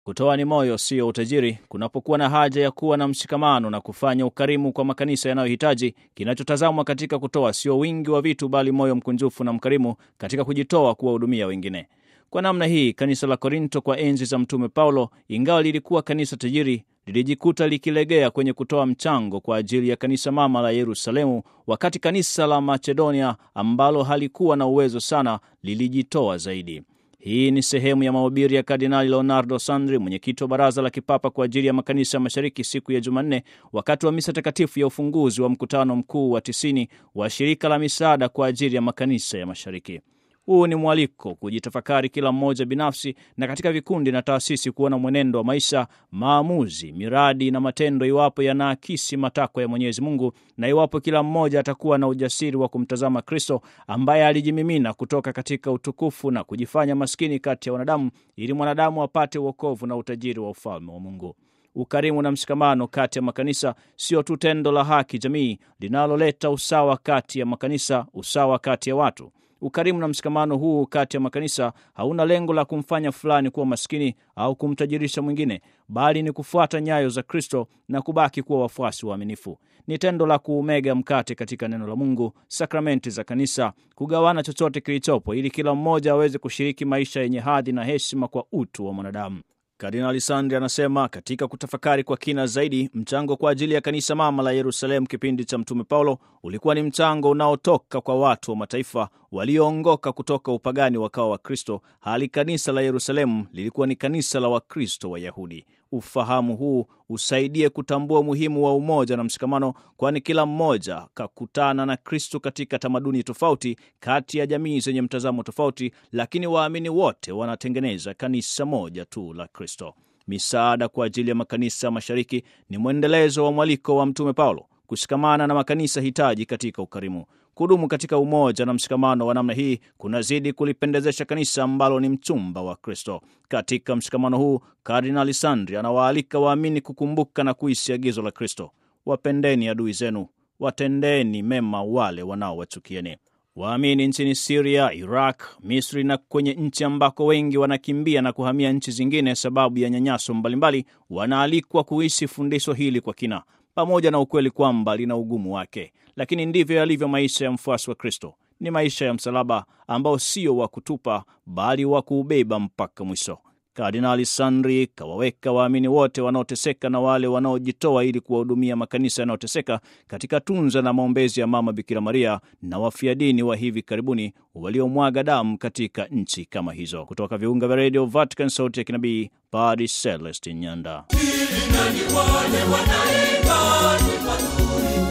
Kutoa ni moyo, sio utajiri. Kunapokuwa na haja ya kuwa na mshikamano na kufanya ukarimu kwa makanisa yanayohitaji, kinachotazamwa katika kutoa sio wingi wa vitu, bali moyo mkunjufu na mkarimu katika kujitoa kuwahudumia wengine. Kwa namna hii, kanisa la Korinto kwa enzi za Mtume Paulo, ingawa lilikuwa kanisa tajiri, lilijikuta likilegea kwenye kutoa mchango kwa ajili ya kanisa mama la Yerusalemu, wakati kanisa la Macedonia ambalo halikuwa na uwezo sana lilijitoa zaidi. Hii ni sehemu ya mahubiri ya Kardinali Leonardo Sandri, mwenyekiti wa Baraza la Kipapa kwa ajili ya Makanisa ya Mashariki, siku ya Jumanne, wakati wa misa takatifu ya ufunguzi wa mkutano mkuu wa tisini wa Shirika la Misaada kwa ajili ya Makanisa ya Mashariki. Huu ni mwaliko kujitafakari kila mmoja binafsi na katika vikundi na taasisi, kuona mwenendo wa maisha, maamuzi, miradi na matendo, iwapo yanaakisi matakwa ya Mwenyezi Mungu na iwapo kila mmoja atakuwa na ujasiri wa kumtazama Kristo ambaye alijimimina kutoka katika utukufu na kujifanya maskini kati ya wanadamu ili mwanadamu apate uokovu na utajiri wa ufalme wa Mungu. Ukarimu na mshikamano kati ya makanisa sio tu tendo la haki jamii linaloleta usawa kati ya makanisa, usawa kati ya watu. Ukarimu na mshikamano huu kati ya makanisa hauna lengo la kumfanya fulani kuwa maskini au kumtajirisha mwingine, bali ni kufuata nyayo za Kristo na kubaki kuwa wafuasi waaminifu. Ni tendo la kuumega mkate katika neno la Mungu, sakramenti za kanisa, kugawana chochote kilichopo, ili kila mmoja aweze kushiriki maisha yenye hadhi na heshima kwa utu wa mwanadamu. Kardinali Sandri anasema katika kutafakari kwa kina zaidi, mchango kwa ajili ya kanisa mama la Yerusalemu kipindi cha Mtume Paulo ulikuwa ni mchango unaotoka kwa watu wa mataifa walioongoka kutoka upagani wakawa Wakristo, hali kanisa la Yerusalemu lilikuwa ni kanisa la Wakristo Wayahudi. Ufahamu huu usaidie kutambua umuhimu wa umoja na mshikamano, kwani kila mmoja kakutana na Kristo katika tamaduni tofauti, kati ya jamii zenye mtazamo tofauti, lakini waamini wote wanatengeneza kanisa moja tu la Kristo. Misaada kwa ajili ya makanisa ya mashariki ni mwendelezo wa mwaliko wa Mtume Paulo kushikamana na makanisa hitaji katika ukarimu. Kudumu katika umoja na mshikamano wa namna hii kunazidi kulipendezesha kanisa ambalo ni mchumba wa Kristo. Katika mshikamano huu, Kardinali Sandri anawaalika waamini kukumbuka na kuishi agizo la Kristo: wapendeni adui zenu, watendeni mema wale wanaowachukieni. Waamini nchini Siria, Iraq, Misri na kwenye nchi ambako wengi wanakimbia na kuhamia nchi zingine sababu ya nyanyaso mbalimbali, wanaalikwa kuishi fundisho hili kwa kina pamoja na ukweli kwamba lina ugumu wake, lakini ndivyo yalivyo maisha ya mfuasi wa Kristo. Ni maisha ya msalaba ambao sio wa kutupa, bali wa kuubeba mpaka mwisho. Kardinali Sandri kawaweka waamini wote wanaoteseka na wale wanaojitoa ili kuwahudumia makanisa yanayoteseka katika tunza na maombezi ya Mama Bikira Maria na wafia dini wa hivi karibuni waliomwaga damu katika nchi kama hizo. Kutoka viunga vya redio Vatican, sauti ya kinabii, Padre Celestin Nyanda. Ili nani wale wanaimba nyimbo nzuri